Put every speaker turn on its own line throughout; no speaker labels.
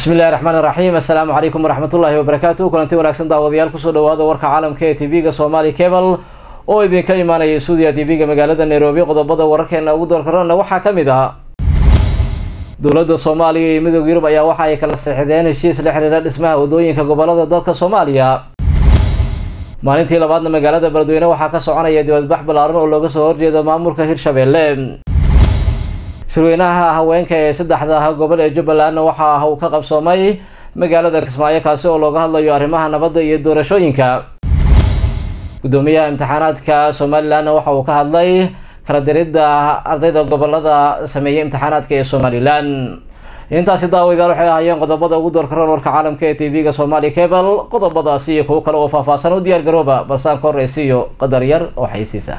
bismillahi raxmaan iraxiim assalaamu calaykum waraxmatullaahi wabarakaatu kulanti wanaagsan daawadayaal kusoo dhawaada warka caalamka ee tv-ga somali cable oo idinka imaanaya stuudiya tv-ga magaalada nairobi qodobada wararkeena ugu doorkarana waxaa ka mid ah dowladda soomaaliya iyo midooda yurub ayaa waxa ay kala seexdeen heshiis la xiriira dhismaha wadooyinka gobolada dalka soomaaliya maalintii labaadna magaalada beledweyne waxaa ka soconaya dibadbax ballaaran oo looga soo horjeedo maamulka hirshabeelle shirweynaha haweenka ee saddexda gobol ee jubbalandna waxa ah uu ka qabsoomay magaalada kismaayo kaasi oo looga hadlayo arrimaha nabadda iyo doorashooyinka guddoomiyaha imtixaanaadka somalilandna waxa uu ka hadlay kala diridda ardayda gobolada sameeyay imtixaanaadka ee somalilan intaasi daawadayaal waxay ahaayeen qodobada ugu doorkaroon warka caalamka ee tv-ga somali cable qodobadaasi iyo kuwo kale oo faahfaahsan u diyaar garooba balsaan ka horreysiiyo qadar yar oo xaysiisa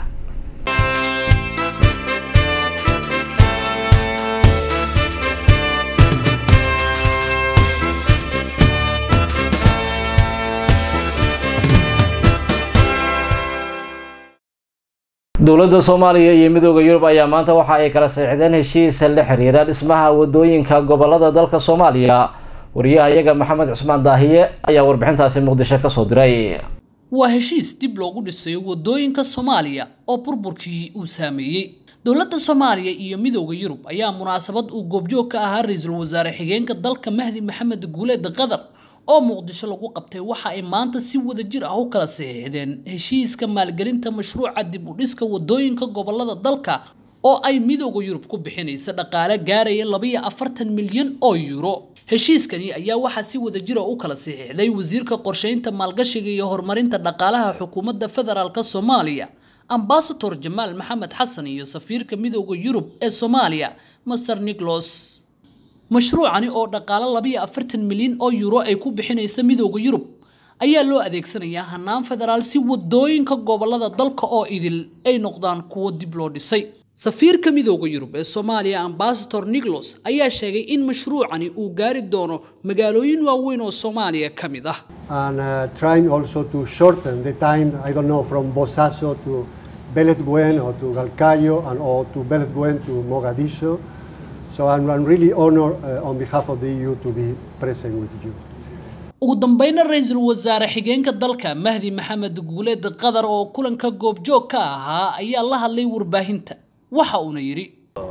dowladda soomaaliya iyo midooda yurub ayaa maanta waxa ay kala saxiixdeen heshiis la xiriira dhismaha wadooyinka gobolada dalka soomaaliya wariyaha iyaga maxamed cusmaan daahiye ayaa warbixintaasi muqdisho kasoo diray
waa heshiis dib loogu dhisayo wadooyinka soomaaliya oo burburkii uu saameeyey dowladda soomaaliya iyo midooda yurub ayaa munaasabad uu goobjoog ka ahaa ra-iisul wasaare xigeenka dalka mahdi maxamed guuleed qatar oo muqdisho lagu qabtay waxa ay maanta si wada jir ah u kala saxiixdeen heshiiska maalgelinta mashruuca dib u dhiska wadooyinka gobolada dalka oo ay midooda yurub ku bixinaysa dhaqaale gaaraya labaiyo afartan milyan oo yuuro heshiiskani ayaa waxaa si wada jira u kala saxiixday wasiirka qorsheynta maalgashiga iyo horumarinta dhaqaalaha xukuumadda federaalk soomaaliya ambasador jamaal maxamed xasan iyo safiirka midooda yurub ee soomaaliya master nicholas mashruucani oo dhaqaalo labiyo afartan milyan oo yuuro ay ku bixinaysa midooda yurub ayaa loo adeegsanayaa hanaan federaal si wadooyinka gobolada dalka oo idil ay noqdaan kuwo dib loo dhisay safiirka midooda yurub ee soomaaliya ambasador nicholas ayaa sheegay in mashruucani uu gaari doono magaalooyin waaweyn oo soomaaliya ka mid ah
and uh, trying also to shorten the time i don't know from bosaso to beledweyne or to galkayo and or to beledweyne to mogadishu So I'm, I'm really honored uh, on behalf of the EU to be present with you.
ugu dambeyna ra-iisul wasaare xigeenka dalka mahdi maxamed guuleed qatar oo kulanka goobjoog ka ahaa ayaa la hadlay warbaahinta waxa uuna yidhi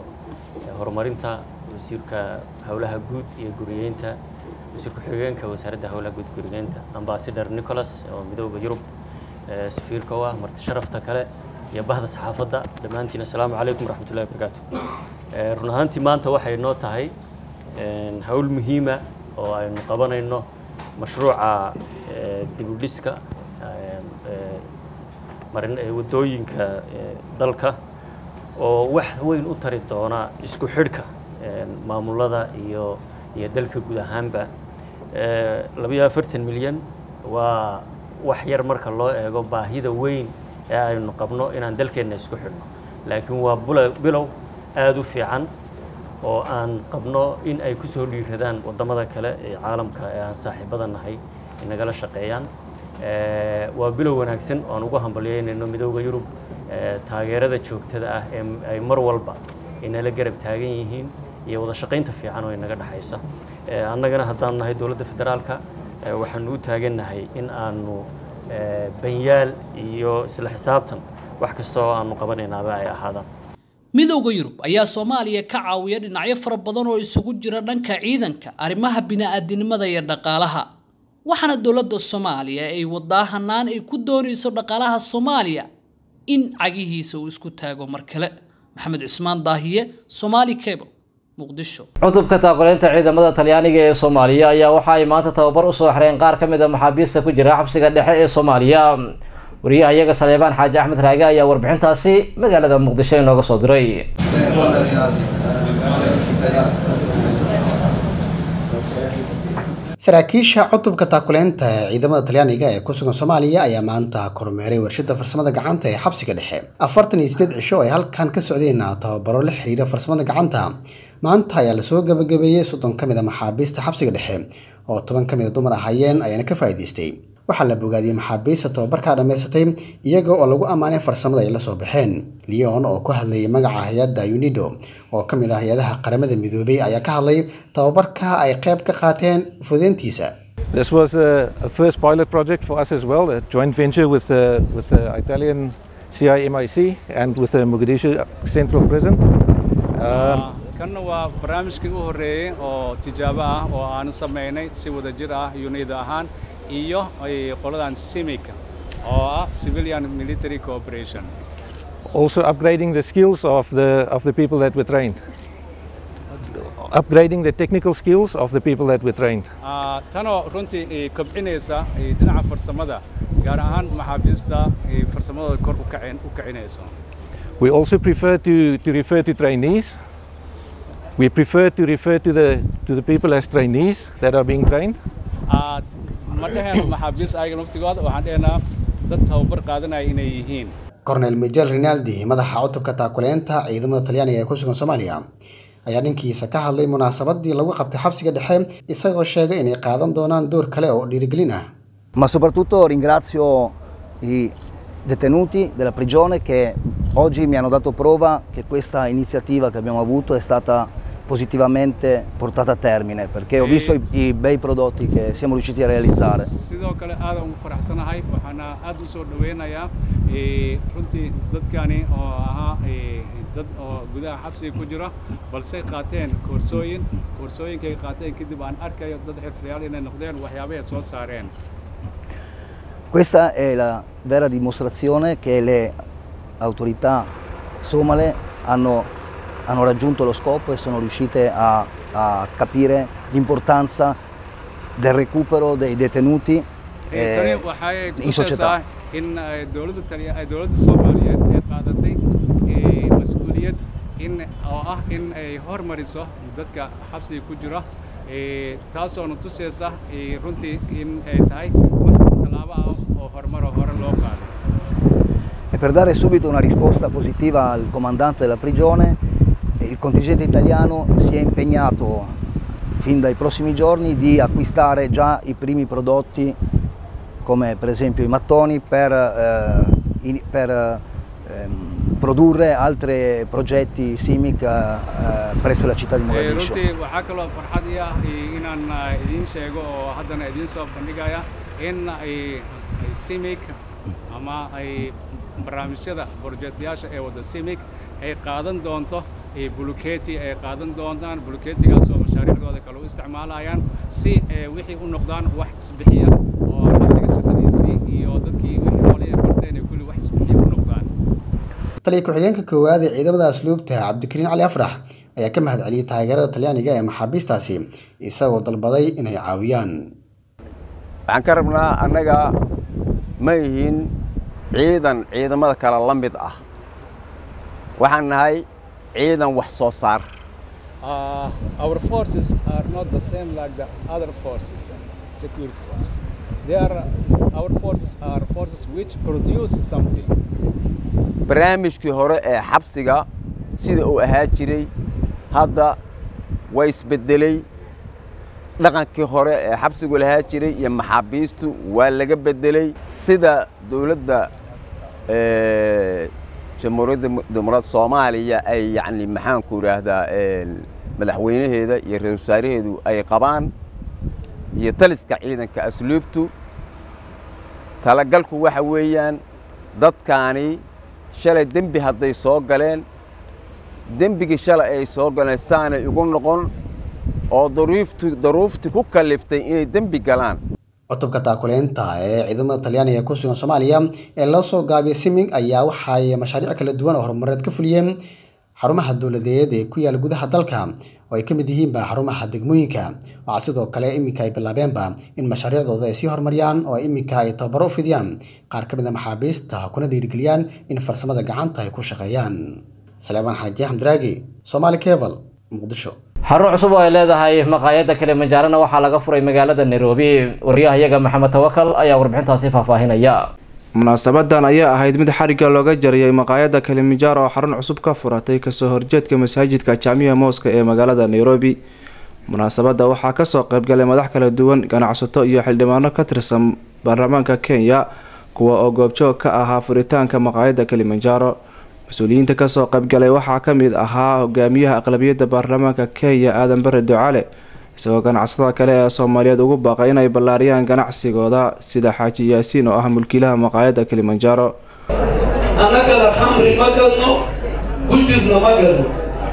horumarinta wasiirka howlaha guud iyo guriyeynta wasiirka xigeenka wasaaradda howlaha guud guriyeynta ambasador nicholas oo midooda yurub safiirka u ah marti sharafta kale iyo bahda saxaafadda dhammaantiin assalaamu calaykum waraxmatullahi wabarakaatu run ahaantii maanta waxay noo tahay hawl muhiima oo aynu qabanayno mashruuca dibudhiska marin wadooyinka dalka oo wax weyn u tari doona isku xidhka maamulada iyo iyo dalka guud ahaanba labayo afartan milyan waa wax yar marka loo eego baahida weyn ee aynu qabno inaan dalkeenna isku xidhno laakiin waa bilow aada u fiican oo aan qabno in ay ku soo dhiiradaan waddamada kale ee caalamka ee aan saaxiibada nahay inagala shaqeeyaan waa bilow wanaagsan oo aan ugu hambalyeynayno midooda yurub taageerada joogtada ah ee ay mar walba inala garab taagan yihiin iyo wada shaqaynta fiican oo inaga dhexaysa annagana haddaan nahay dowladda federaalka waxaanu u taagannahay in aanu banyaal iyo isla xisaabtan wax kasta oo aanu qabanaynaaba ay ahaadaan
midooda yurub ayaa soomaaliya ka caawiya dhinacyo fara badan oo isugu jira dhanka ciidanka arrimaha bini-aadinimada iyo dhaqaalaha waxaana dowladda soomaaliya ay wadaa hanaan ay ku doonayso dhaqaalaha soomaaliya in cagihiisa uu isku taago mar kale maxamed cismaan daahiye somaali cable muqdisho
cutubka taakuleynta ciidamada talyaaniga ee soomaaliya ayaa waxa ay maanta tababar usoo xireen qaar ka mid a maxaabiista ku jira xabsiga dhexe ee soomaaliya wariyaha iyaga saleebaan xaaji axmed raage ayaa warbixintaasi magaalada muqdisho inooga soo diray
saraakiisha cutubka taakuleynta ee ciidamada talyaaniga ee ku sugan soomaaliya ayaa maanta kormeeray warshada farsamada gacanta ee xabsiga dhexe afartan iyo sideed cisho ay halkan ka socdeen tababaro la xiriira farsamada gacanta maanta ayaa lasoo gabagabeeyey soddon ka mid a maxaabiista xabsiga dhexe oo toban ka mid a dumar ahaayeen ayaana ka faa'iidaystay waxaa la bogaadiyey maxaabiista tababarkaa dhammaysatay iyaga oo lagu ammaanay farsamada ay la soo baxeen leon oo ku hadlayay magaca hay-adda unido oo ka mid ah hay-adaha qaramada midoobay ayaa ka hadlay tababarka ay qayb ka qaateen fudeyntiisa
This was a, a first pilot project for us as well, a joint venture with the, with the Italian CIMIC and with the Mogadishu Central Prison. Um,
kanna waa barnaamijkii u horreeyey oo tijaabo ah oo aanu samaynay si wada jir ah unida ahaan iyo qoladan simika oo ah civilian military cooperation
also upgrading the skills of the, of the people that were trained. Upgrading the technical skills of the people that were trained.
tanoo runtii kobcinaysa dhinaca farsamada gaar ahaan maxaabiista farsamadooda kor u kicinayso
We also prefer to, to refer to trainees. We prefer to refer to the, to the people as trainees that are being trained.
ma dheheno maxaabiis ayaga naftigooda waxaan dhehenaa dad tababar qaadanaya inay yihiin
cornel miguel rinaldi madaxa cutubka taakuleynta ciidamada talyaaniga ee ku sugan soomaaliya ayaa dhankiisa ka hadlay munaasabadii lagu qabtay xabsiga dhexe isagoo sheegay inay qaadan doonaan door kale oo dhiirigelin ah
ma soprattutto ringrazio i detenuti della prigione che oggi mi hanno dato prova che questa iniziativa che abbiamo avuto è stata positivamente portata a termine perché ho visto i, i bei prodotti che siamo riusciti a realizzare.
sidoo kale aad ugu faraxsanahay waxaana aad u soo dhaweynayaa runtii dadkani oo ahaa dad oo gudaha xabsiga ku jira balse qaateen koorsooyin koorsooyinkay qaateen kadib aan arkayo dad xirfadayaal inay noqdeen waxyaabahay soo saareen
Questa è la vera dimostrazione che le autorità somale hanno, hanno raggiunto lo scopo e sono riuscite a, a capire l'importanza del recupero dei detenuti
tani waxay tusaysaa in dowladda taliya dowladda soomaaliyeed ay qaadatay mas-uuliyad in oo ah in ay hormariso dadka xabsiga ku jira taasoona tusaysa runtii in ay tahay wax tallaabo ah oo horumaro hore loo qaaday
E per dare subito una risposta positiva al comandante della prigione, il contingente italiano si è impegnato fin dai prossimi giorni di acquistare già i primi prodotti come per esempio i mattoni per, eh, in, per ehm, produrre altri progetti SIMIC eh, presso la città di Mogadiscio.
runtii waxaa kaloo farxad ii ah inaan idiin sheego oo haddana idiin soo bandhigaya in ay simic ama ay barnaamijyada borjeetayaasha ee wada simic ay qaadan doonto buluketi ay qaadan doontaan buluketigaas oo mashaariicdooda kale u isticmaalayaan si wixii u noqdaan wax isbixiya oo xabsiga shaqadiisii iyo dadkii wixii hoolay ay barteen ay kulli wax isbixiya u noqdaan
taliya ku-xigeenka koowaad ee ciidamada asluubta cabdikariin cali afrax ayaa ka mahad celiyey taageerada talyaaniga ee maxaabiistaasi isagoo dalbaday inay caawiyaan
waxaan ka rabnaa annaga ma yihiin ciidan ciidamada kale la mid ah waxaan nahay ciidan wax soo saar
Uh, our forces are not the same like the other forces, security forces. They are, our forces are forces which produce something.
barnaamijkii hore ee xabsiga sida uu ahaa jiray hadda way isbeddeley dhaqankii hore ee xabsigu lahaa jiray iyo maxaabiistu waa laga beddeley sida dowladda jamhuuriyadda dimuqraad soomaaliya ay yacni maxaanku idhaahdaa madaxweynaheeda iyo ra-isul wasaaraheedu ay qabaan iyo taliska ciidanka asluubtu talagalku waxa weeyaan dadkaani shalay dembi hadday soo galeen dembigii shalay ay soo galeen saanay ugu noqon oo daruufti daruufti ku kalliftay inay dembi galaan
cutubka taakuleynta ee ciidamada talyaaniga ee ku sugan soomaaliya ee loo soo gaabiyay siming ayaa waxay mashaariic kala duwan oo horumareed ka fuliyeen xarumaha dowladeed ee ku yaala gudaha dalka oo ay ka mid yihiinba xarumaha degmooyinka waxaa sidoo kale iminka ay bilaabeenba in mashaariicdooda ay sii horumariyaan oo iminka ay tababaro u fidiyaan qaar ka mid a maxaabiista kuna dhiirigeliyaan in farsamada gacanta ay ku shaqeeyaan saleebaan xaaji xamdiraagi somaali cable muqdisho
xarun cusub oo ay leedahay maqaayadda kilimanjaarona waxaa laga furay magaalada nairobi wariyahayaga maxamed tawakal ayaa warbixintaasi faahfaahinaya
munaasabadan ayaa ahayd mid xarigga looga jariyay maqaayadda kilimanjaro oo xarun cusub ka furatay kasoo horjeedka masaajidka jaamiya mooska ee magaalada nairobi munaasabadda waxaa kasoo qaybgalay madax kala duwan ganacsato iyo xildhibaano ka tirsan baarlamaanka kenya kuwa oo goobjoog ka ahaa furitaanka maqaayadda kilimanjaro mas-uuliyiinta kasoo qaybgalay waxaa ka mid ahaa hogaamiyaha aqlabiyadda baarlamaanka kenya aadan bare ducale isagoo ganacsatada kale ee soomaaliyeed ugu baaqay inay ballaariyaan ganacsigooda sida xaaji yaasiin oo ah mulkiilaha maqaayadda kilimanjaro
annagana khamri ma gadno gujirna ma gadno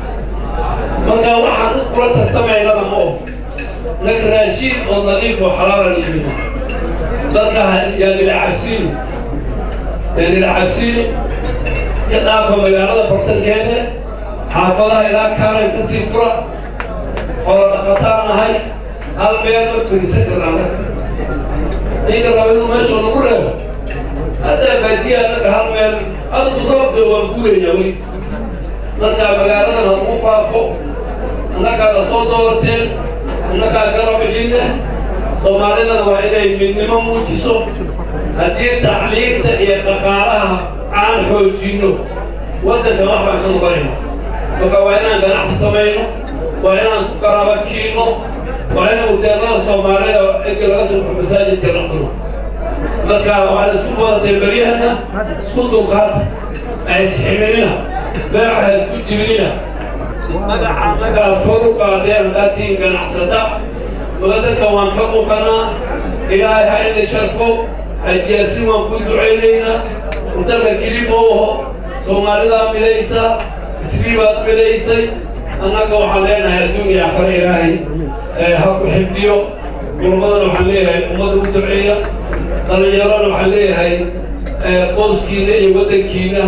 marka waxaan dad kula tartamaynana ma og nag raashiin oo nadiif oo xalaalan iibina dadka yaanila cabsino yaanila cabsino iska dhaafa magaalada bartankeeda xaafadaha ilaa kaalan ka sii fura xoolo dhaqataan nahay hal meel ma fariisan karna ninka raba inuu meesha nagu reebo haddaa baadiya annaga hal meel adigu roobda waan guuraynaa weli marka magaaladan ha ugu faafo annagaa la soo doorateen annagaa garabiciina soomaalidana waa inay midnimo muujiso haddii tacliinta iyo dhaqaalaha aan xoojinno waddanka wax baan ka noqonayna marka waa inaan ganacsi samayno waa inaan isku qaraaba kiino waa inaan hoteelada soomaalida cidka laga soo baxo masaajidka noqono marka waxaan isku badatay beryahana isku dulqaata ha isximinina beeca ha isku jibinina magaca annagaad kor u qaadeen hadaatiin ganacsada waddanka waan ka muuqanaa ilaahay ha idin sharfo hajiyaasin waan ku ducaynaynaa udalka kelib oo aho soomaalidaa midaysa isriibaad midaysay annaga waxaan leenahay adduuniya aakhare ilaahay ha ku xifdiyo culummadana waxaan leeyahay ummadda u duceeya dhallinyarana waxaan leeyahay qoyskiina iyo waddankiina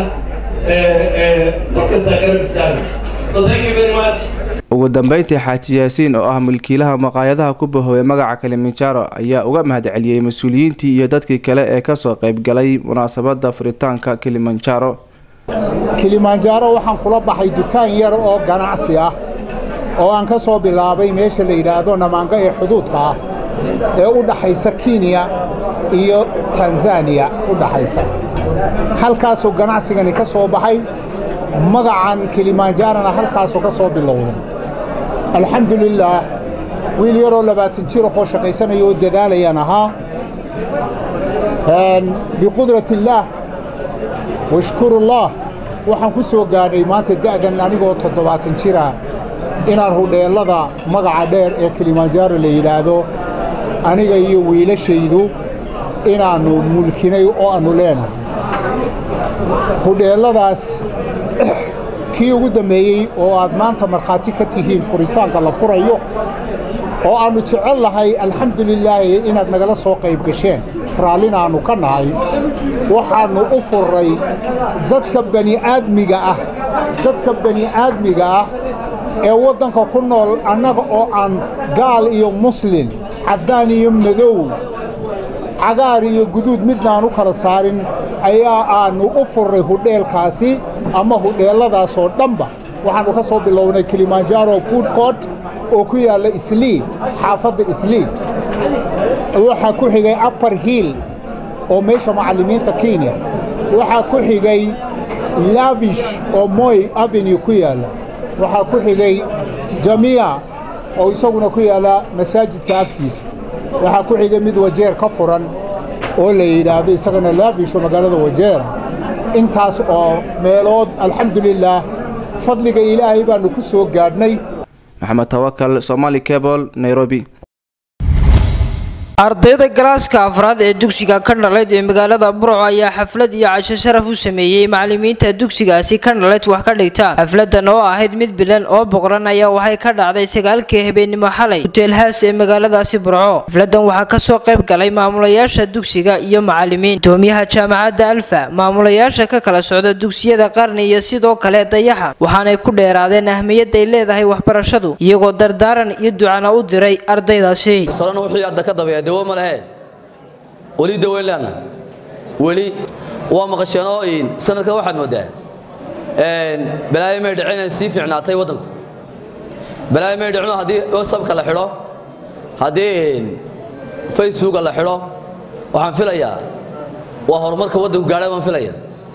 markastaa garab istaaga so thank you very much
ugu dambeyntii xaaji yaasiin oo ah mulkiilaha maqaayadaha ku bahoobay magaca kilimanjaro ayaa uga mahadceliyey mas-uuliyiintii iyo dadkii kale ee kasoo qaybgalay munaasabadda furitaanka kilimanjaro
kilimanjaro waxaan kula baxay dukaan yar oo ganacsi ah oo aan ka soo bilaabay meesha la yidhaahdo namaanga ee xuduudka ah ee u dhaxaysa kenya iyo tanzaniya u dhaxaysa halkaasuu ganacsigani ka soo baxay magacan kilimanjarona halkaasuu ka soo bilowday alxamdulilaah wiil yaroo labaatan jir oo shaqaysanaya oo dadaalayaan ahaa biqudrat illaah washkurullaah waxaan ku soo gaadhay maanta da'dan anigoo toddobaatan jira inaan hudheellada magaca dheer ee kilimanjaro la yidhaahdo aniga iyo wiilashaydu inaannu mulkinay oo aannu leenahay hudheelladaas kii ugu dambeeyey oo aad maanta markhaati ka tihiin furitaanka la furayo oo aannu jecel lahay alxamdulilaahi inaad nagala soo qayb gasheen raallina aannu ka nahay waxaannu u furray dadka bani'aadmiga ah dadka bani'aadmiga ah ee waddanka ku nool annaga oo aan gaal iyo muslin caddaan iyo madow cagaar iyo guduud midnaan u kala saarin ayaa aannu u furray hudheelkaasi ama hudheelladaasoo dhanba waxaannu ka soo bilownay kilimanjaro food court oo ku yaalla islii xaafadda islii waxaa ku xigay upper hill oo meesha macallimiinta kenya waxaa ku xigay lavish oo moy avenue ku yaalla waxaa ku xigay jamiya oo isaguna ku yaalla masaajidka agtiisa waxaa ku xigay mid wajeer ka furan oo la yidhaahdo isagana lavish oo magaalada wajeera intaas oo meelood alxamdulilaah fadliga ilaahay baannu ku soo gaadhnay
maxamed tawakal somali cable nairobi
ardayda galaaska afraad ee dugsiga kandhaleed ee magaalada burco ayaa xaflad iyo casho sharaf u sameeyey macalimiinta dugsigaasi kandhaleed wax ka dhigta xafladan oo ahayd mid bilan oo boqoran ayaa waxay ka dhacday sagaalkii habeenimo xalay huteelhaas ee magaaladaasi burco xafladan waxaa kasoo qayb galay maamulayaasha dugsiga iyo macalimiin gudoomiyaha jaamacadda alfa maamulayaasha ka kala socda dugsiyada qarni iyo sidoo kale dayaxa waxaanay ku dheeraadeen ahmiyadday leedahay waxbarashadu iyagoo dardaaran iyo ducana u diray ardaydaasi
dawo ma lehe weli daweyn leena weli waa maqasheenoo sanadka waxaad moodaa balaayo may dhicin inay sii fiicnaatay waddanku balaayo may dhicino haddii whatsappka la xidho haddii facebooka la xidho waxaan filayaa waa horumarka waddanku gaadhay baan filaya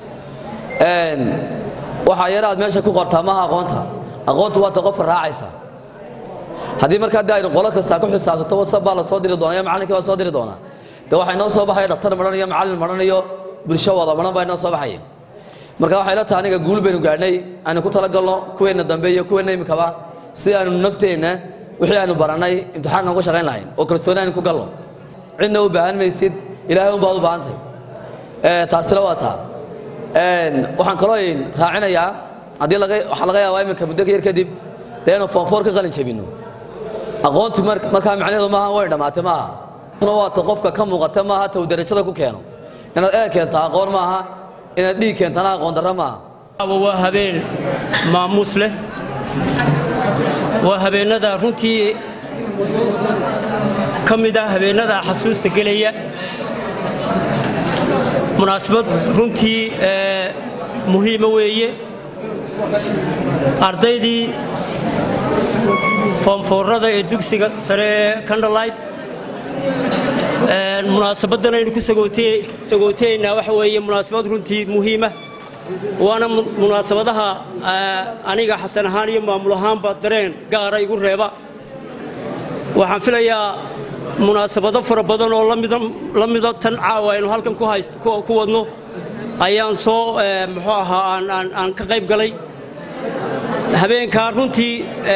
waxaa yara aad meesha ku qortaa maaha aqoonta aqoontu waata qofka raacaysa haddii markaa de aynu qolo kastaa ku xisaabtato whatsapp baa la soo diri doonaa iyo macallinkii baa soo diri doonaa dee waxaa inoo soo baxaya dhakhtar madhan iyo macallin madhan iyo bulsho wada madhan baa inoo soo baxaya marka waxay la tahay aniga guul baynu gaadhnay aynu ku talagalno kuweenna dambe iyo kuweenna imikaba si aynu nafteenna wixii aynu barannay imtixaankan ku shaqayn lahayn oo kalsooni aynu ku galno cidna u baahan maysid ilaahay un baad u baahantay taasina waa taa waxaan kaloo raacinayaa haddii waxaa laga yaabaa iminka muddo yar kadib dee inuu foonfoor ka qalin jabinno aqoontii markaa macnaheedu maaha way dhammaatay maaha waata qofka ka muuqata maaha taw darajada ku keeno inaad ee keenta aqoon maaha inaad dhiig keentana aqoon darro maaha
waa habeen maamuus leh waa habeennada runtii ka mid ah habeennada xasuusta gelaya munaasabad runtii muhiima weeye ardaydii foomfoorada ee dugsiga sare ee candlelight munaasabaddan aynu ku sagootaynaa waxa weeye munaasabad runtii muhiima waana munaasabadaha aniga xasan ahaan iyo maamul ahaanba dareen gaara igu reeba waxaan filayaa munaasabado fara badan oo la mida tan caawa aynu halkan ku wadno ayaan soo muxuu ahaa aan ka qayb galay habeenkaa runtii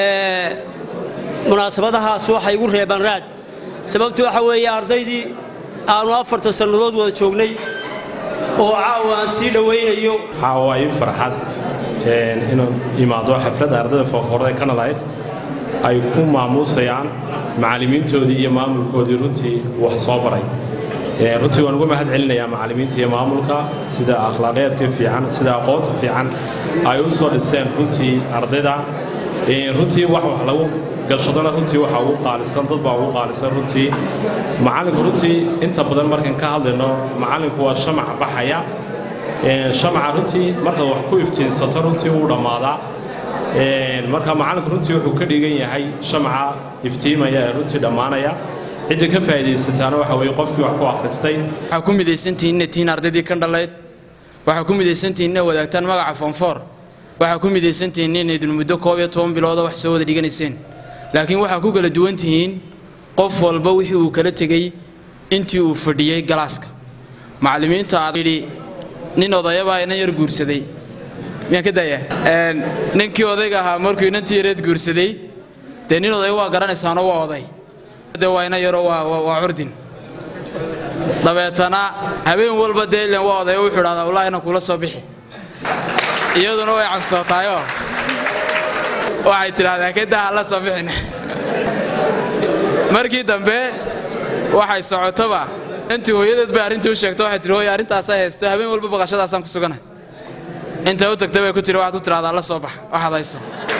munaasabadahaas waxay igu reebaan raad sababtu waxa weeye ardaydii aanu afarta sannadood wada joognay oo caawa aan sii dhowaynayo
caawa ay farxad inuu imaado xafladda ardayda foofoorada kanalayd ay ku maamuusayaan macallimiintoodii iyo maamulkoodii runtii wax soo baray runtii waan uga mahad celinayaa macallimiinta iyo maamulka sida akhlaaqeedka fiican sida aqoonta fiican ay u soo dhiseen runtii ardayda runtii wax wax lagu galshadona runtii waxaa ugu qaalisan dad baa ugu qaalisan runtii macallinku runtii inta badan markaan ka hadlayno macallinku waa shamac baxaya shamaca runtii markaad wax ku iftiinsato runtii wuu dhammaadaa marka macallinku runtii wuxuu ka dhigan yahay shamaca iftiimaya ee runtii dhammaanaya cidda ka faa'iidaysataana waxa weeye qofkii wax ku akhristay
waxaa ku midaysantihiin inay tihiin ardaydii ka dhalayd waxaa ku midaysantihiin inay wadaagtaan magaca foonfoor waxaa ku midaysantihiin inaydun muddo koob iyo toban bilooda wax soo wada dhiganayseen laakiin waxaa ku kala duwan tihiin qof walba wixii uu kala tegey intii uu fadhiyey galaaska macallimiinta aad yidhi nin odayabaa inan yar guursaday miyaan ka daya ninkii odayga ahaa markuu inantii yareed guursaday dee nin oday waa garanaysaanoo waa oday de waa inan yaroo waa curdin dabeetana habeen walba dee ilen waa oday wuxuu idhahdaa wallaahi inan kula soo bixi iyaduna way cabsootaayoo waxay tidhahdaa kadaa la soo bixin markii dambe waxay socotoba intii hooyadeed bay arrintii u sheegto waxay tihi hooya arrintaasaa haysto habeen walba baqashadaasaan ku sugana intay u tagtay bay ku tiri waxaad ku tidhahdaa la soo bax waxaad hayso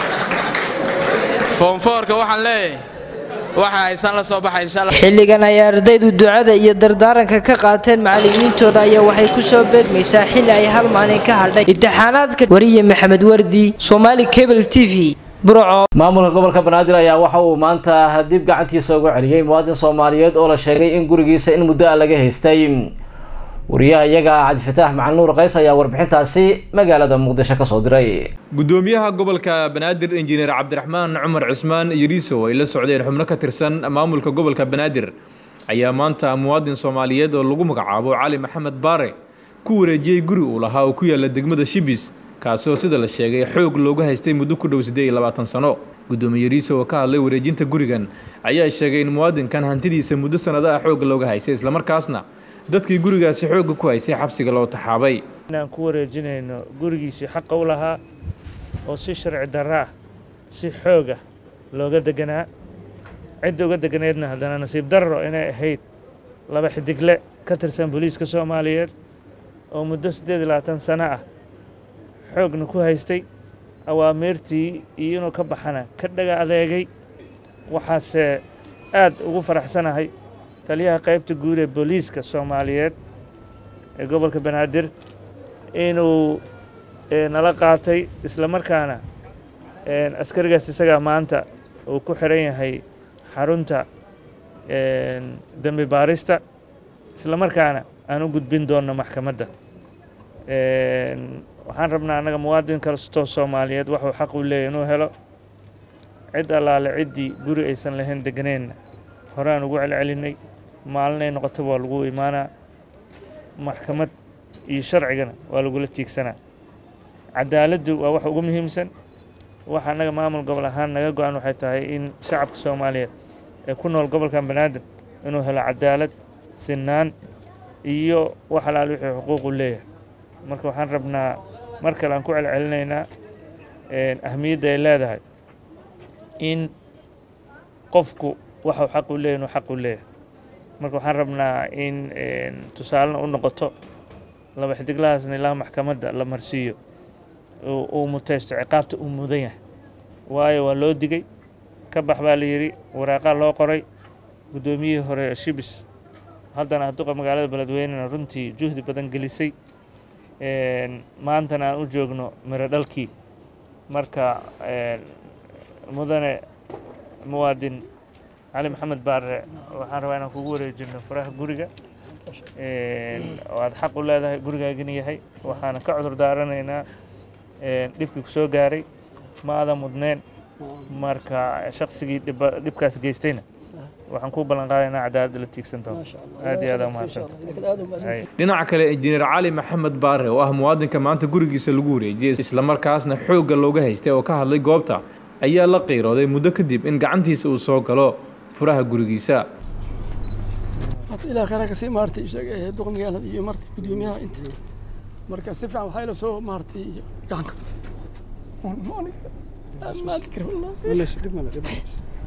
foonfoorka waxaan leeyahay waxa haysaan la soo baxay insha allah
xilligan ay ardaydu ducada iyo dardaaranka ka qaateen macallimiintooda ayaa waxay ku soo beegmaysaa xilli ay hal maalin ka hadhay imtixaanaadka wariye maxamed wardi Somali Cable TV burco
maamulka gobolka banaadir ayaa waxa uu maanta dib gacantiisa ugu celiyey muwaadin soomaaliyeed oo la sheegay in gurigiisa in muddo ah laga haystay wariyaha iyaga cabdifataax macalin nuur qays ayaa warbixintaasi magaalada muqdisho kasoo diray
gudoomiyaha gobolka banaadir injineer cabdiraxmaan cumar cusmaan yariiso ay la socdeen xubno ka tirsan maamulka gobolka banaadir ayaa maanta muwaadin soomaaliyeed oo lagu magacaabo cali maxamed baare ku wareejiyey guri uu lahaa oo ku yaala degmada shibis kaasoo sida la sheegay xoog looga haystay muddo ku dhow siddeed iyo labaatan sano gudoomiye yariiso oo ka hadlay wareejinta gurigan ayaa sheegay in muwaadinkan hantidiisa muddo sannado ah xoog looga haystay islamarkaasna dadkii gurigaasi xoogga ku haysay xabsiga loo taxaabay
inaan ku wareejinayno gurigiisii xaqa u lahaa oo si sharci darra ah si xooga looga deganaa cidda uga deganeedna haddana nasiib darro inay ahayd laba xidigle ka tirsan booliiska soomaaliyeed oo muddo siddeed iyo labaatan sano ah xoogna ku haystay awaamiirtii iyo inuu ka baxana ka dhaga adeegay waxaase aad ugu faraxsanahay taliyaha qaybta guud ee booliiska soomaaliyeed ee gobolka banaadir inuu nala qaatay isla markaana askarigaas isagaa maanta uu ku xiran yahay xarunta dembi baarista isla markaana aan u gudbin doonno maxkamadda waxaan rabnaa annaga muwaadin kastoo soomaaliyeed waxuu xaq u leeyahy inuu helo cid allaale ciddii guri aysan lahayn deganeenna hore aan ugu celcelinay maalinay noqotaba waa lagu imaanaa maxkamad iyo sharcigana waa lagula tiigsanaa cadaaladdu waa wax ugu muhiimsan waxa annaga maamul gobol ahaan naga go-an waxay tahay in shacabka soomaaliyeed ee ku nool gobolkan banaadir inuu helo cadaalad sinaan iyo wax alaal wixii xuquuqu leeyahay marka waxaan rabnaa mar kale aan ku celcelinaynaa ahmiyadda ay leedahay in qofku waxuu xaq u leeyahy inuu xaq u leeyahay marka waxaan rabnaa in tusaalena u noqoto laba xidiglahaasna ilaa maxkamadda la marsiiyo uu mutaysto ciqaabta uu mudan yahay waayo waa loo digay ka bax baa la yidhi waraaqaa loo qoray guddoomiyihii hore shibis haddana duqa magaalada beledweynena runtii juhdi badan gelisay maantana aan u joogno miro dhalkii marka mudane muwaadin cali maxamed baare waxaan rabaa inaan kugu wareejino furaha guriga oo aad xaq u leedahay gurigaagina yahay waxaana ka cudur daaranaynaa dhibkii ku soo gaaray ma adan mudneen marka shaqsigii dhibkaas geystayna waxaan kuu ballan qaadaynaa cadaaladda la tiigsan doono aad iyo aad umahadsanta
dhinaca kale injineer cali maxamed baare oo ah muwaadinka maanta gurigiisa lagu wareejiyey islamarkaasna xoogga looga haystay oo ka hadlay goobta ayaa la qiirooday muddo kadib in gacantiisa uu soo galo furaha gurigiisa
ilaa khayra kasii maartay sheegay duqa magaalada iyo maartay gudoomiyaha inta marka si fiican waxaa ila soo maartay gacan kabtay maanta kari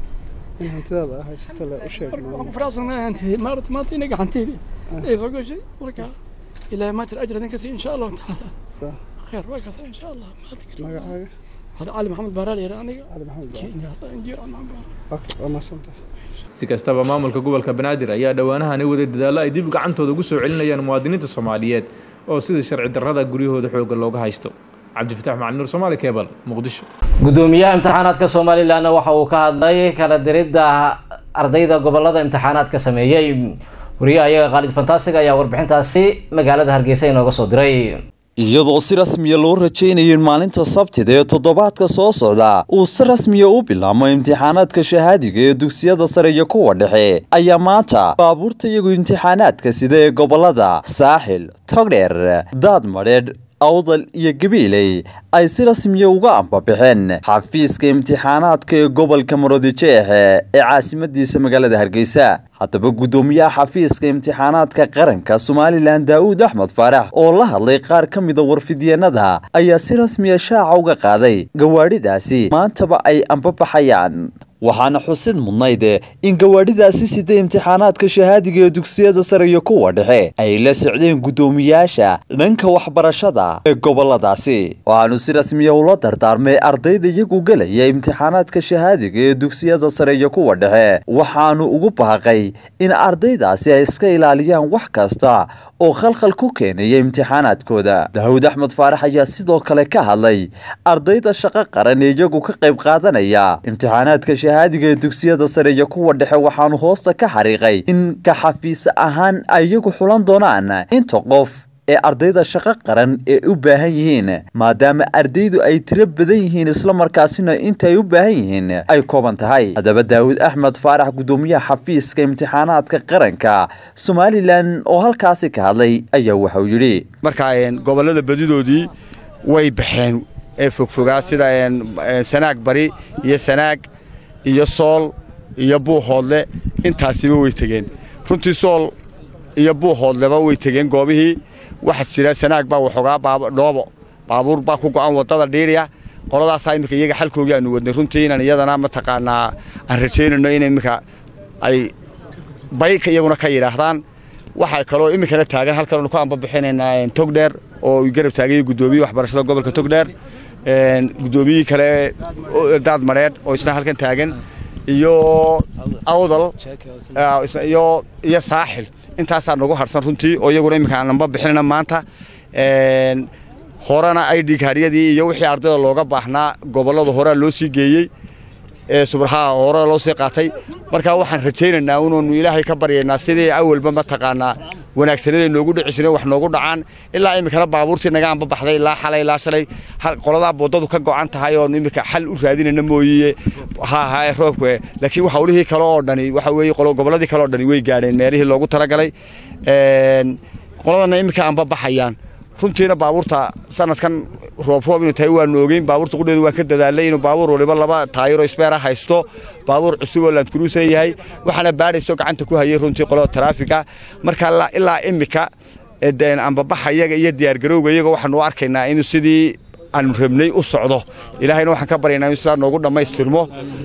in hantidaada ah haysato le u sheeg
waxaan ku faraxsanahay hantidii maarata maanta ina gacanteydii ay soo gashay marka ilaahay maatir ajr idin kasii insha allahu tacaala khayr waa kaasa insha allah maanta kari
magacaaga
hada cali maxamed baaraal yara aniga
cali maxamed
injiir cali maxamed baaraal
okay waa mahadsantahay
si kastaba maamulka gobolka banaadir ayaa dhowaanahan waday dadaallo ay dib gacantooda ugu soo celinayaan muwaadiniinta soomaaliyeed oo sida sharci darrada guryahooda xoogga looga haysto cabdifatax macali nuur soomaali kebal muqdisho
gudoomiyaha imtixaanaadka somalilanna waxa uu ka hadlay kala diridda ardayda gobolada imtixaanaadka sameeyey wariyaha iyaga khaalid fantaasiga ayaa warbixintaasi magaalada hargeysa inooga soo diray
iyadoo si rasmiya loo rajaynayo in maalinta sabtida ee toddobaadka soo socda uu si rasmiya u bilaamo imtixaanaadka shahaadiga ee dugsiyada sare iyo kuwa dhexe ayaa maanta baabuurta iyagu imtixaanaadka sida ee gobolada saaxil togdheer daadmadheedh awdal iyo gabiiley ay si rasmiya uga ambabixeen xafiiska imtixaanaadka ee gobolka marodijeexe ee caasimadiisa magaalada hargeysa haddaba guddoomiyaha xafiiska imtixaanaadka qaranka somalilan daa'uud axmed faarax oo la hadlay qaar ka mida warfidyeenada ayaa si rasmiya shaaca uga qaaday gawaadhidaasi maantaba ay ambabaxayaan waxaana xusid mudnayd in gawaadhidaasi sida imtixaanaadka shahaadiga ee dugsiyada sare iyo kuwa dhexe ay la socdeen guddoomiyaasha dhanka waxbarashada ee goboladaasi waxaanu si rasmiya ula dardaarmay ardayda iyagu gelaya imtixaanaadka shahaadiga ee dugsiyada sare iyo kuwa dhexe waxaanu ugu baaqay in ardaydaasi ay iska ilaaliyaan wax kasta oo khalkhal ku keenaya imtixaanaadkooda daawud axmed faarax ayaa sidoo kale ka hadlay ardayda shaqo qaran ee iyagu ka qayb qaadanaya imtixaanaadka shahaadiga ee dugsiyada sare iyo kuwa dhexe waxaanu hoosta ka xariiqay in ka xafiis ahaan ay iyagu xulan doonaan inta qof ee ardayda shaqo qaran ee u baahan yihiin maadaama ardaydu ay tiro badan yihiin islamarkaasina inta ay u baahan yihiin ay kooban tahay haddaba daawud axmed faarax guddoomiyaha xafiiska imtixaanaadka qaranka somalilan oo halkaasi ka hadlay ayaa waxauu yidhi
marka gobolada badidoodii way baxeen ee fogfogaa sida sanaag bari iyo sanaag iyo sool iyo buuhoodle intaasiba way tegeen runtii sool iyo buuhoodleba way tegeen goobihii waxaa jira sanaag baa waxoogaa dhoobo baabuur baa ku go'an waddada dhiiriya qoladaasaa iminka iyaga xalkoogii aanu wadnay runtii inaan iyadana mataqaanaa aan rajaynayno in iminka ay bayka iyaguna ka yidhaahdaan waxaa kaloo iminkana taagan halkan aanu ku ambabixinaynaa togdheer oo garab taagaya guddoomiye waxbarashada gobolka togdheer guddoomiyihii kale daad madheedh oo isna halkan taagan iyo awdal iyo iyo saaxil intaasaa nagu harsan runtii oo iyaguna iminka aan amba bixinayna maanta horena idhigaaryadii iyo wixii ardayda looga baahnaa gobollada horea loo sii geeyey subraha hore loo sii qaatay marka waxaan rajaynaynaa unaanu ilaahay ka baryaynaa sidii awalba mataqaanaa wanaagsanada noogu dhici jireen wax noogu dhacaan ilaa iminkana baabuurtii naga anbabaxday ilaa xalay ilaa shalay qoladaa boodadu ka go'an tahay oon iminka xal u raadinayna mooyiye ha ahaa roobka laakiin hawlihii kale oo dhani waxa weeye gobolladii kale oo dhani way gaadheen meelihii loogu talagalay qoladana iminka anbabaxayaan runtiina baabuurta sanadkan roobroob inuu tahay waanu ogeyn baabuurta qudheedu waa ka dadaalay inuu baabuur waliba laba taayiro isbeera haysto baabuur cusub oo laandkuruusan yahay waxaana baadhayso gacanta ku hayay runtii qolada taraafiga marka ilaa imika ambabaxa iyaga iyo diyaargarowga iyaga waxaanu arkaynaa inuu sidii aanu rabnay u socdo ilaahayna waxaan ka baryaynaa inuu sidaa noogu dhammaystirmo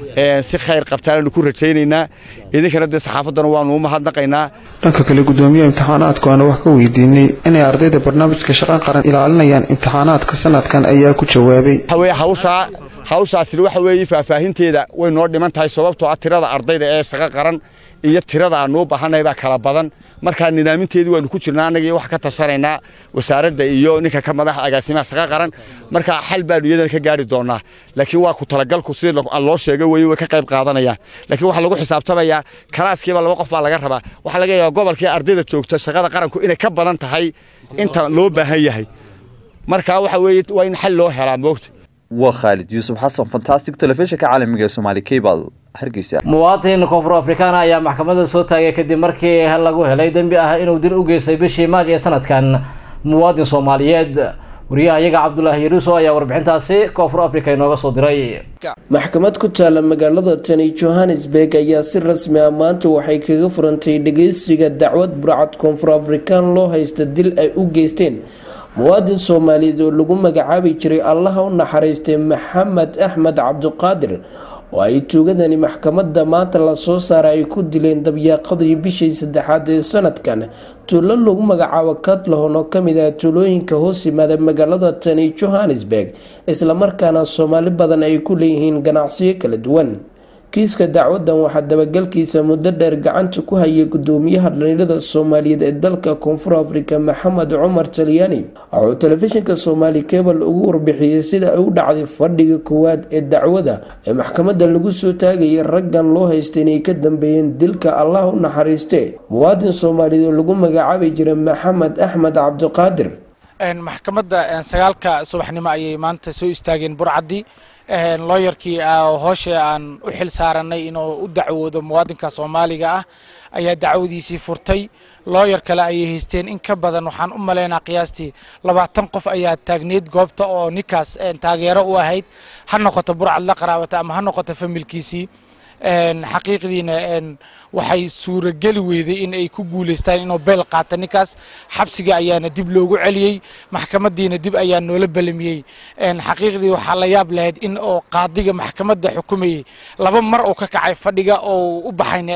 si khayr qabtaananu ku rajaynaynaa idinkana dee saxaafaddana waanu u mahadnaqaynaa
dhanka kale gudoomiyaha imtixaanaadku aana wax ka weydiinay inay ardayda barnaamijka shaqan qaran ilaalinayaan imtixaanaadka sanadkan ayaa ku jawaabay
hawshaa hawshaasina waxa weeye faahfaahinteeda way noo dhiman tahay sababtoo ah tirada ardayda ee shaqo qaran iyo tirada aanu u baahannahay baa kala badan markaa nidaaminteedii waanu ku jirnaa annaga iyo wax ka tashanaynaa wasaaradda iyo ninka ka madaxa agaasimaha shaqo qaran markaa xal baanu iyadana ka gaari doonaa laakiin waa ku talagalku sidii loo sheego weye way ka qayb qaadanayaan laakiin waxaa lagu xisaabtamayaa kalaaskiiba laba qof baa laga rabaa waxaa laga yaabaa gobolkii ardayda joogta shaqada qaranku inay ka badan tahay inta loo baahan yahay markaa waxa weeye waa in xal loo helaa moogta
waa khaalid yuusuf xasan fantastic telefishinka caalamiga ee somaali cable hargeysa
muwaadin koonfur afrikaana ayaa maxkamadda soo taagay kadib markii lagu helay dembi ah inuu dil u geystay bishii maaj ee sanadkan muwaadin soomaaliyeed wariyaha iyaga cabdulaahi yaruuso ayaa warbixintaasi koonfur africa inooga soo diray
maxkamad ku taala magaalada tani johannesburg ayaa si rasmi ah maanta waxay kaga furantay dhageysiga dacwad burcad koonfur afrikaan loo haysta dil ay u geysteen muwaadin soomaaliyeed oo lagu magacaabi jiray allaha u naxariistay maxamed axmed cabdiqaadir oo ay tuugadani maxkamadda maanta lasoo saaray ay ku dileen dabyaaqadii bishii saddexaad ee sanadkan tuulo lagu magacaabo katlahon oo kamid ah tuulooyinka hoos yimaada magaalada tani johannesburg islamarkaana soomaali badan ay ku leeyihiin ganacsiyo kala duwan kiiska dacwadan waxaa dabagalkiisa muddo dheer gacanta ku hayay gudoomiyaha dhalinyarada soomaaliyeed ee dalka koonfur afrika maxamed cumar talyaani wuxuu telefishinka soomaali kebal ugu warbixiyey sida ay u dhacday fadhiga koowaad ee dacwada ee maxkamadda lagu soo taagayay raggan loo haystay inay ka dambeeyeen dilka allah u naxariiste muwaadin soomaaliyeed oo lagu magacaabi jiray maxamed axmed cabdiqaadir
maxkamadda sagaalka subaxnimo ayay maanta soo istaageen burcadii looyarkii hoosha aan u xil saaranay inuu u dacwoodo muwaadinka soomaaliga ah ayaa dacwadiisii furtay looyar kale ayay haysteen in ka badan waxaan u malaynaa qiyaastii labaatan qof ayaa taagneyd goobta oo ninkaas taageero u ahayd ha noqoto burcad la qaraabata ama ha noqoto familkiisii xaqiiqdiina waxay suurageli weyday in ay ku guulaystaan inuu beel qaata ninkaas xabsiga ayaana dib loogu celiyey maxkamadiina dib ayaa noola belamiyey xaqiiqdii waxaa la yaab lahayd in oo qaadiga maxkamadda xukumayay laba mar uu ka kacay fadhiga oo u baxayna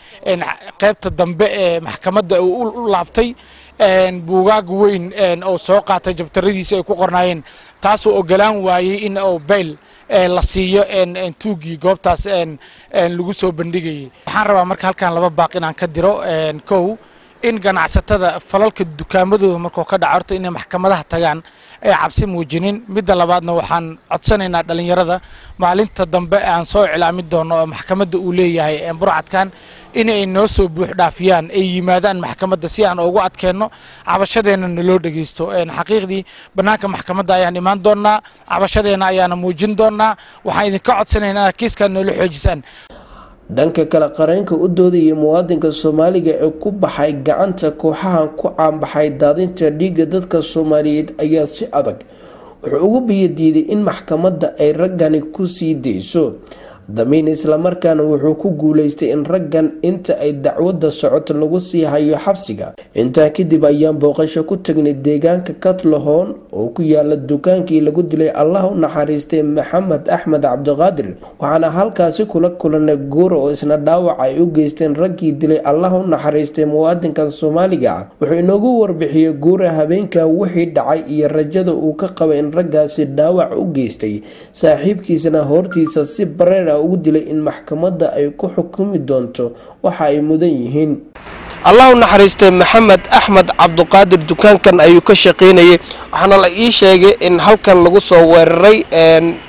qaybta dambe ee maxkamadda uu u laabtay buugaag weyn oo soo qaatay jabtaradiisa ay ku qornaayeen taasoo ogolaan waayey in uu beyl la siiyo tuugii goobtaas lagu soo bandhigayay waxaan rabaa marka halkan laba baaq inaan ka diro kow in ganacsatada falalka dukaamadooda markuu ka dhaco horta inay maxkamadaha tagaan ay cabsi muujinin midda labaadna waxaan codsanaynaa dhallinyarada maalinta dambe aan soo iclaamin doono oo maxkamadda uu leeyahay burcadkan inay noo soo buux dhaafiyaan ay yimaadaan maxkamadda si aan ugu adkeenno cabashadeenna naloo dhegeysto xaqiiqdii bannaanka maxkamadda ayaan imaan doonnaa cabashadeenna ayaana muujin doonnaa waxaan idinka codsanaynaa inaad kiiskaan noola xoojisaan
dhanka kale qareenka u doodayay muwaadinka soomaaliga ee ku baxay gacanta kooxahan ku caanbaxay daadinta dhiigga dadka soomaaliyeed ayaa si adag wuxuu ugu biyadiiday in maxkamadda ay raggani ku sii dayso damiin islamarkaana wuxuu ku guuleystay in raggan inta ay dacwadda socoto lagu sii hayo xabsiga intaa kadib ayaan booqasho ku tagnay deegaanka katlahoon oo ku yaala dukaankii lagu dilay allah u naxariistay maxamed axmed cabdiqaadir waxaana halkaasi kula kulanay guura oo isna dhaawac ay u geysteen raggii dilay allah u naxariistay muwaadinkan soomaaliga ah wuxuu inoogu warbixiyey guura habeenka wixii dhacay iyo rajada uu ka qabay in raggaasi dhaawac u geystay saaxiibkiisana hortiisa si bareer ugu dilay in maxkamadda ay ku xukumi doonto waxa ay mudan yihiin allah u naxariistay maxamed axmed cabduqaadir dukaankan ayuu ka shaqaynayay waxaana la ii sheegay in halkan lagu soo weeraray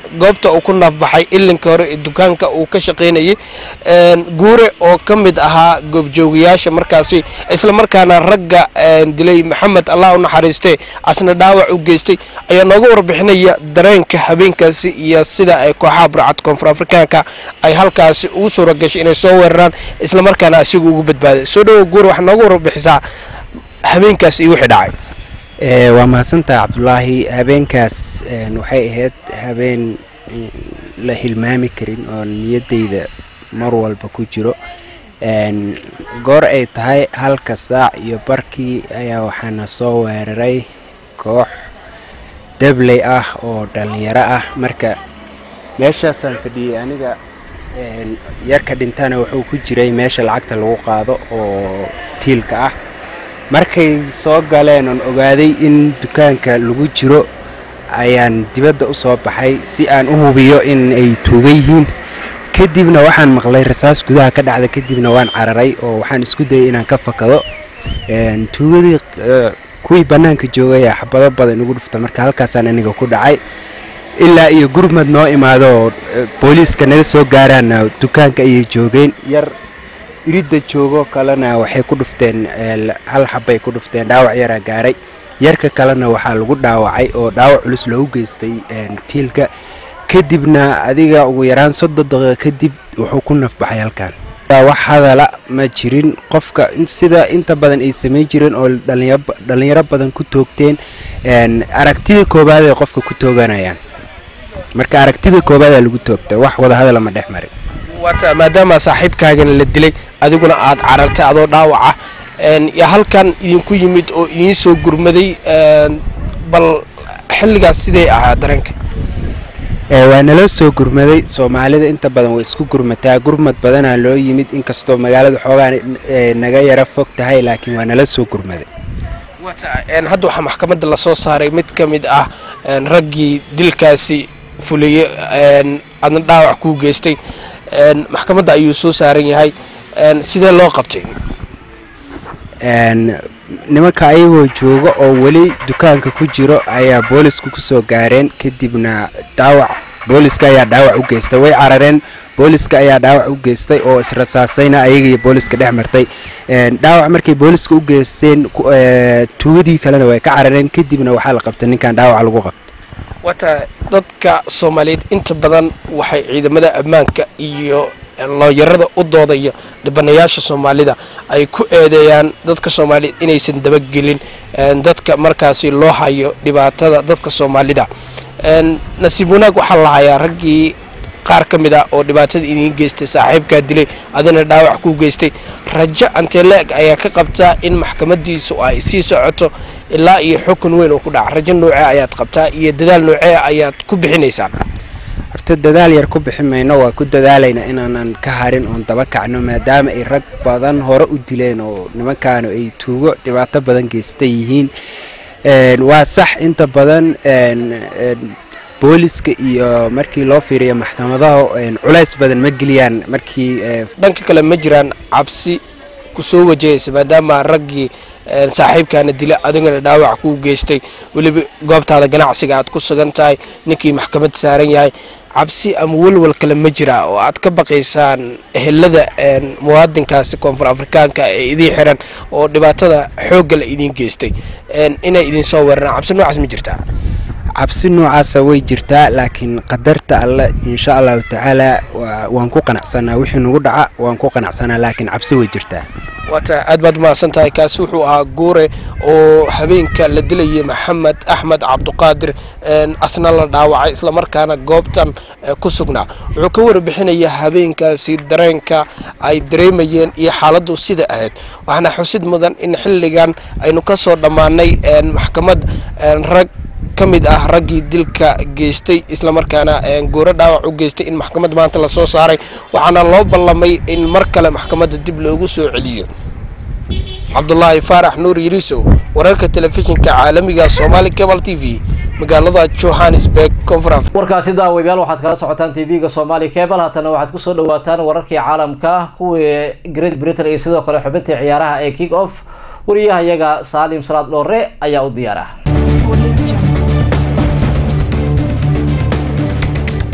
goobta uu ku naafbaxay ilinka hore ee dukaanka uu ka shaqaynayay guure oo ka mid ahaa goobjoogayaasha markaasi islamarkaana ragga dilay maxamed allah u naxariistee asna dhaawac u geystay ayaa nooga warbixinaya dareenka habeenkaasi iyo sida ay kooxaha burcad koonfur afrikaanka ay halkaasi ugu suura gashay inay soo weeraraan islamarkaana asiga ugu badbaaday soo dhawo guure waxaa nooga warbixisaa habeenkaas iyo wixii dhacay
waa mahadsantaha cabdulaahi habeenkaas waxay ahayd habeen la hilmaami karin oo niyaddayda mar walba ku jiro goor ay tahay halka saac iyo barkii ayaa waxaana soo weeraray koox dabley ah oo dhallinyaro ah marka meeshaasaan fadhiyey aniga yarka dhintana wuxuu ku jiray meesha lacagta lagu qaado oo tiilka ah markay soo galeen oon ogaaday in dukaanka lagu jiro ayaan dibadda u soo baxay si aan u hubiyo in ay tuuga yihiin kadibna waxaan maqlay rasaas gudaha ka dhacda kadibna waan cararay oo waxaan isku dayay inaan ka fakado tuugadii kuwii bannaanka joogay ayaa xabado badan igu dhufta marka halkaasaan aniga ku dhacay ilaa iyo gurmad noo imaado oo booliiska naga soo gaaraana dukaanka ayay joogeen yar iridda joogo kalena waxay ku dhufteen hal xabbay ku dhufteen dhaawac yaraa gaaray yarka kalena waxaa lagu dhaawacay oo dhaawac culus loogu geystay tiilka kadibna adiga ugu yaraan soddon daqiiqa kadib wuxuu ku nafbaxay halkan wax hadala ma jirin qofka sida inta badan ay samayn jireen oo dhallinyaro badan ku toogteen aragtida koowaad ay qofka ku tooganayaan marka aragtida koowaada lagu toogta wax wadahadala ma dhex marin
waata maadaama saaxiibkaagana la dilay adiguna aad carartay adoo dhaawaca yo halkan idinku yimid oo idiin soo gurmaday bal xilligaas sidee ahaa dareenka
waa nala soo gurmaday soomaalida inta badan way isku gurmataa gurmad badanaa loo yimid inkastoo magaalada xoogaa naga yara fog tahay laakiin waa nala soo gurmaday
hadda waxaa maxkamadda lasoo saaray mid ka mid ah raggii dilkaasi fuliyey adna dhaawac kuu geystay maxkamadda ayuu soo saaran yahay sidee loo qabtay
nimanka ayagoo jooga oo weli dukaanka ku jiro ayaa boolisku ku soo gaareen kadibna dhaawac booliska ayaa dhaawac u geystay way carareen booliska ayaa dhaawac u geystay oo israsaasayna ayagaiyo booliska dhex martay dhaawac markay booliska u geysteen tuugadii kalena way ka carareen kadibna waxaa la qabtay ninkan dhaawac lagu qabtay
wata dadka soomaaliyeed inta badan waxay ciidamada ammaanka iyo looyarada u doodaya dhibanayaasha soomaalida ay ku eedeeyaan dadka soomaaliyeed inaysan dabagelin dadka markaasi loo hayo dhibaatada dadka soomaalida nasiib wanaag waxaa la hayaa raggii qaar ka mid ah oo dhibaatada idiin geystay saaxiibkaa dilay adina dhaawac ku geystay rajo anteleeg ayaa ka qabtaa in maxkamadiisu ay sii socoto ilaa iyo xukun weyn oo ku dhaca rajo noocee ayaad qabtaa iyo dadaal noocee ayaad ku bixinaysaan
horta dadaal yar ku bixi mayno waa ku dadaalayna inaanan ka harin oon daba kacno maadaama ay rag badan hore u dileen oo nimankaanu ay tuugo dhibaato badan geysta yihiin waa sax inta badan booliska iyo markii loo fiiriyo maxkamadaha culays badan ma geliyaan markii
dhanka kale ma jiraan cabsi kusoo wajahaysa maadaama raggii saaxiibkaana dila adigana dhaawac kuu geystay weliba goobtaada ganacsiga aad ku sugan tahay ninkii maxkamad saaran yahay cabsi ama welwal kale ma jira oo aad ka baqaysaan ehelada muwaadinkaasi koonfur afrikaanka ee idiin xiran oo dhibaatada xoogga la idiin geystay inay idiin soo weeraraan cabsi noocaas ma jirtaa
cabsi noocaasa way jirtaa laakiin qadarta alle insha allahu tacaala waan ku qanacsanaa wixii nagu dhaca waan ku qanacsanaa laakiin cabsi way jirtaa
waata aad baad mahadsan tahay kaasi wuxuu ahaa guure oo habeenka la dilayay maxamed axmed cabduqaadir asna la dhaawacay islamarkaana goobtan ku sugnaa wuxuu ka warbixinayaa habeenkaasi dareenka ay dareemayeen iyo xaaladdu sida ahayd waxaana xusid mudan in xilligan aynu ka soo dhammaanay maxkamad rag ka mid ah raggii dilka geystay islamarkaana gooro dhaawac u geystay in maxkamad maanta lasoo saaray waxaana loo ballamay in mar kale maxkamadda dib loogu soo celiyo cabdulaahi faarax nuur yirisow wararka telefishinka caalamiga somaali cable t v magaalada johannesburg koonfur
warkaasi daawadayaal waxaad kala socotaan tv-ga somaali cable haatana waxaad kusoo dhawaataan wararkii caalamka kuwii great britain iyo sidoo kale xubintii ciyaaraha ee kick off wariyaha iyaga saalim salaad dhoore ayaa u diyaara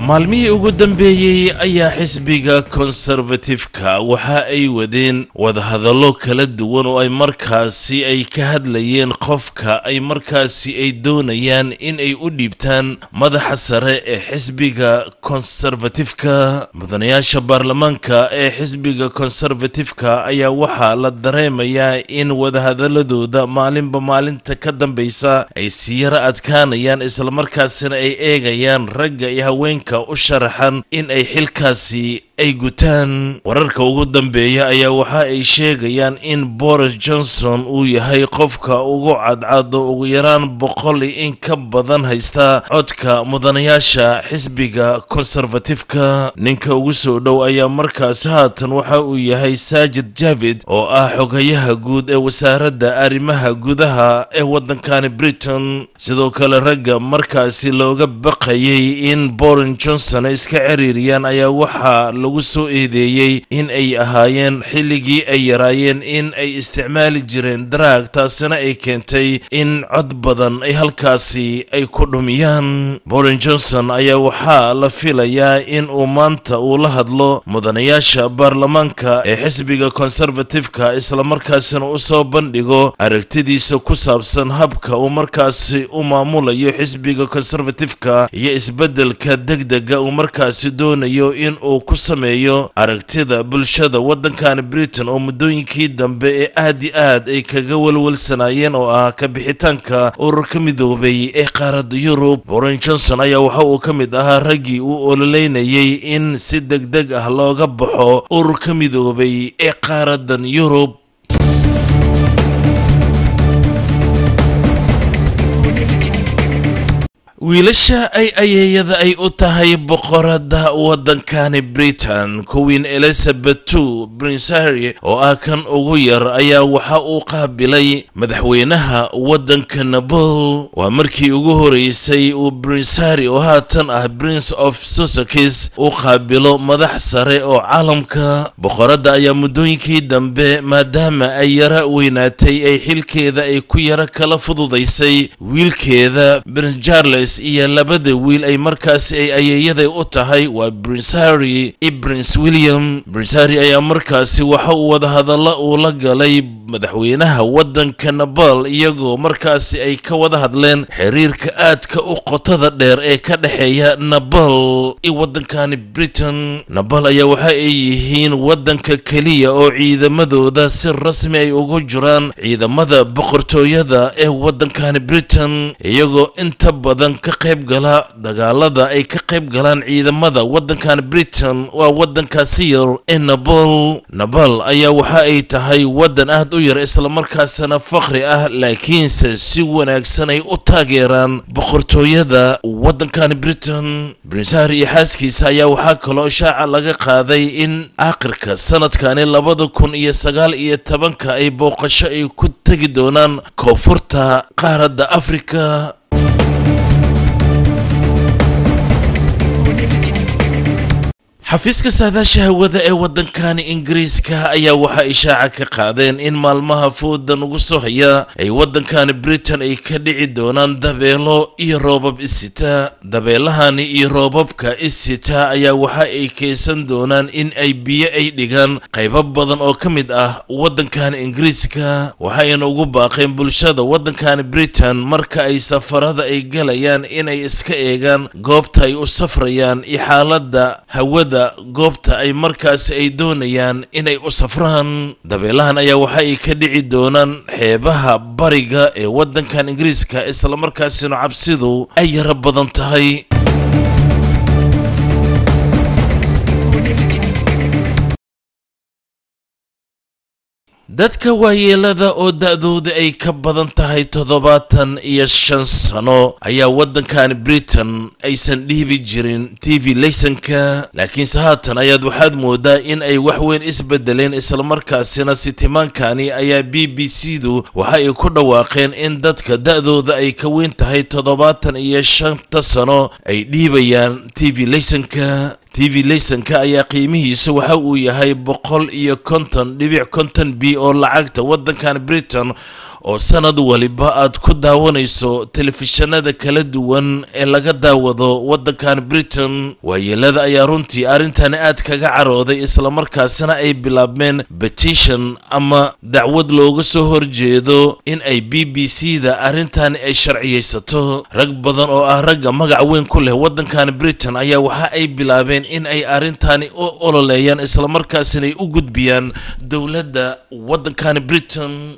maalmihii ugu dambeeyey ayaa xisbiga konservatifka waxa ay wadeen wadahadallo kala duwan oo ay markaasi ay ka hadlayeen qofka ay markaasi ay doonayaan in ay u dhiibtaan madaxa sare ee xisbiga konservatifka mudanayaasha baarlamaanka ee xisbiga konservatifka ayaa waxaa la dareemayaa in wadahadaladooda maalinba maalinta ka dambeysa ay sii yara adkaanayaan islamarkaasina ay eegayaan ragga iyo haweenka u sharaxan in ay xilkaasi ay gutaan wararka ugu dambeeya ayaa waxa ay sheegayaan in boris johnson uu yahay qofka ugu cadcado ugu yaraan boqol iyo in ka badan haysta codka mudanayaasha xisbiga konservatifka ninka ugu soo dhow ayaa markaasi haatan waxa uu yahay saajid javid oo ah xogayaha guud ee wasaaradda arrimaha gudaha ee waddankani britain sidoo kale ragga markaasi looga baqayay in boris johnson ay iska ciriiriyaan ayaa waxaa lagu soo eedeeyey in ay ahaayeen xilligii ay yaraayeen in ay isticmaali jireen daraag taasina ay keentay in cod badan ay halkaasi ay ku dhumiyaan boris johnson ayaa waxaa la filayaa in uu maanta uu la hadlo mudanayaasha baarlamaanka ee xisbiga konservatifka islamarkaasina u soo bandhigo aragtidiisa ku saabsan habka uu markaasi u maamulayo xisbiga konservatifka iyo isbeddelka degdega uu markaasi doonayo in uu ku sameeyo aragtida bulshada waddankani britain oo muddooyinkii dambe ee aad i aad ay kaga walwalsanaayeen oo ah ka bixitaanka ururka midoobay ee qaaradda yurub boris johnson ayaa waxa uu ka mid ahaa raggii uu ololeynayay in si degdeg ah looga baxo ururka midoobay ee qaaraddan yurub wiilasha ay ayeeyada ay u tahay boqorada waddankani britain queen elizabeth two prince harry oo ah kan ugu yar ayaa waxa uu qaabilay madaxweynaha waddanka nabol waa markii ugu horeysay uu prince harry oo haatan ah prince of sussex uu qaabilo madax sare oo caalamka boqoradda ayaa muddooyinkii dambe maadaama ay yara weynaatay ay xilkeeda ay ku yara kala fududaysay wiilkeeda prince charles iyo labada wiil ay markaasi ay ayeeyaday u tahay waa prince harry iyo prince william prince harry ayaa markaasi waxa uu wadahadalla uu la galay madaxweynaha waddanka nabal iyagoo markaasi ay ka wada hadleen xiriirka aadka u qotada dheer ee ka dhexeeya nabal iyo waddankani britain nabal ayaa waxa ay yihiin waddanka keliya oo ciidamadooda si rasmi ay ugu jiraan ciidamada boqortooyada ee waddankani britain iyagoo inta badan ka qayb gala dagaalada ay ka qayb galaan ciidamada waddankan britain waa waddankaasi yar ee nabal nabal ayaa waxa ay tahay waddan aad u yar islamarkaasina fakri ah laakiinse si wanaagsan ay u taageeraan boqortooyada waddankan britain prince harry iyo xaaskiisa ayaa waxaa kaloo shaaca laga qaaday in aakhirka sanadkani labada kun iyo sagaal iyo tobanka ay booqasho ay ku tegi doonaan koonfurta qaaradda afrika xafiiska saadaasha hawada ee waddankani ingiriiska ayaa waxaa ishaaca ka qaadeen in maalmaha foodan ugu soo haya ay waddankani britain ay ka dhici doonaan dabeelo iyo roobab isita dabeelahani iyo roobabka isita ayaa waxa ay keensan doonaan in ay biyo ay dhigaan qaybo badan oo ka mid ah waddankani ingiriiska waxayna ugu baaqeen bulshada waddankani britain marka ay safarada ay galayaan inay iska eegaan goobta ay u safrayaan iyo xaaladda hawada goobta ay markaasi ay doonayaan inay u safraan dabeelahan ayaa waxa ay ka dhici doonaan xeebaha bariga ee waddankan ingiriiska islamarkaasina cabsidu ay yaro badan tahay dadka waayeelada oo da-dooda ay ka badan tahay toddobaatan iyo shan sano ayaa waddankan britain aysan dhiibi jirin t v laysanka laakiinse haatan ayaad waxaad moodaa in ay wax weyn isbedeleen islamarkaasina sitimaankani ayaa b b c du waxa ay ku dhawaaqeen in dadka da-dooda ay ka weyn tahay toddobaatan iyo shanta sano ay dhiibayaan t v laysanka t v laysanka ayaa qiimihiisu waxa uu yahay boqol iyo konton dhibic konton b oo lacagta waddankan britain oo sanad waliba aad ku daawanayso telefishanada kala duwan ee laga daawado waddankan britain waayeelada ayaa runtii arrintani aad kaga carooday islamarkaasina ay bilaabmeen petition ama dacwad looga soo horjeedo in ay b b c da arrintani ay sharciyeysato rag badan oo ah ragga magac weyn ku leh waddankan britain ayaa waxa ay bilaabeen in ay arrintani u ololeeyaan islamarkaasina ay u gudbiyaan dowladda waddankan britain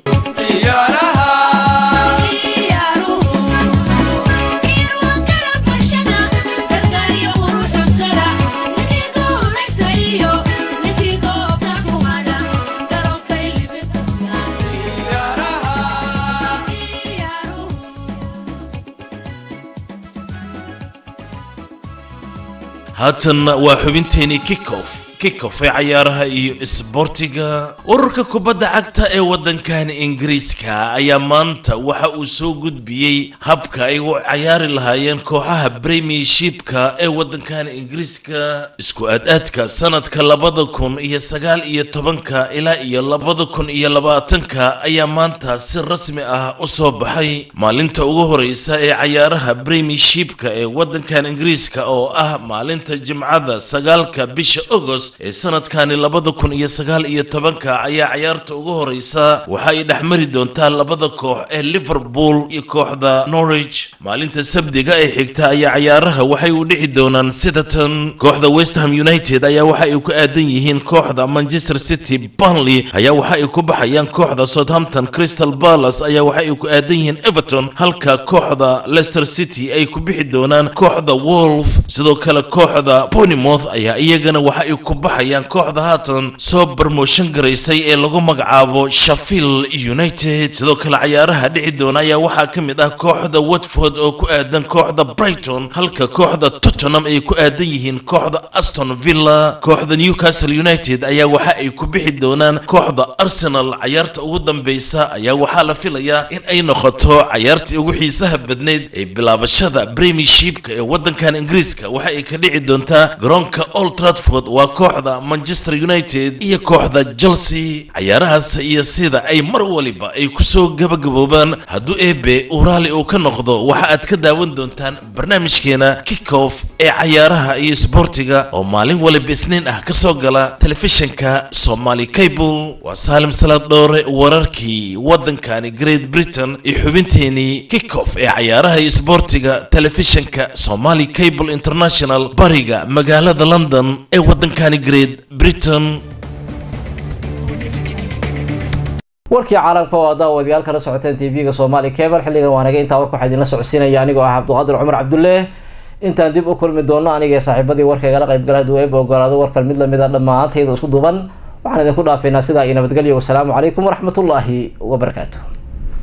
haatanna waa xubinteenii kickoff kickoff ee cayaaraha iyo isboortiga ururka kubadda cagta ee waddankan ingiriiska ayaa maanta waxa uu soo gudbiyey habka ay u cayaari lahaayeen kooxaha premiershipka ee waddankan ingiriiska isku aad-aadka sanadka labada kun iyo sagaal iyo tobanka ilaa iyo labada kun iyo labaatanka ayaa maanta si rasmi ah u soo baxay maalinta ugu horeysa ee cayaaraha premiershipka ee waddankan ingiriiska oo ah maalinta jimcada sagaalka bisha agost ee sanadkani labada kun iyo sagaal iyo tobanka ayaa cayaarta ugu horeysa waxa ay dhexmari doontaa labada koox ee liverpool iyo kooxda norwich maalinta sabdiga ee xigta ayaa cayaaraha waxay u dhici doonaan sidatan kooxda westham united ayaa waxa ay ku aadan yihiin kooxda manchester city burnley ayaa waxa ay ku baxayaan kooxda southampton crystal palace ayaa waxa ay ku aadan yihiin everton halka kooxda leicester city ay ku bixi doonaan kooxda wolf sidoo kale kooxda bournemouth ayaa iyagana waxa ay ku baxayaan kooxda haatan soo barmooshan garaysay ee lagu magacaabo sheffield united sidoo kale cayaaraha dhici doona ayaa waxaa ka mid ah kooxda watford oo ku aadan kooxda brighton halka kooxda tottenham ay ku aadan yihiin kooxda aston villa kooxda newcastle united ayaa waxa ay ku bixi doonaan kooxda arsenal cayaarta ugu dambeysa ayaa waxaa la filayaa in ay noqoto cayaartii ugu xiisaha badneyd ee bilaabashada premiershipka ee waddankan ingiriiska waxa ay ka dhici doontaa garoonka old trafford waa kooxda manchester united iyo kooxda chelsea cayaarahaas iyo sida ay mar waliba ay kusoo gabagaboobaan hadduu eebe uu raalli uu ka noqdo waxa aad ka daawan doontaan barnaamijkeena kickoff ee cayaaraha iyo isboortiga oo maalin waliba isniin ah kasoo gala telefishinka somali cable waa saalim salaad dhoore wararkii waddankani great britain iyo xubinteenii kickoff ee cayaaraha iyo isboortiga telefishinka somali cable international bariga magaalada london ee waddankani great britain
warkii caalamka oo daawadayaal kala socoteen tv-ga soomaali cable xilligan waanaga intaa warka waxaa idinla socodsiinaya anigoo ah cabduqaadir cumar cabdulle intaan dib u kulmi doono anigee saaxiibadii warka igala qaybgala hadduu eeba ogolaado warkan mid lamid a dhammaantayda isku duban waxaan idinku dhaafaynaa sidaa iyo nabadgelyo wasalaamu calaykum waraxmatullaahi wabarakaatu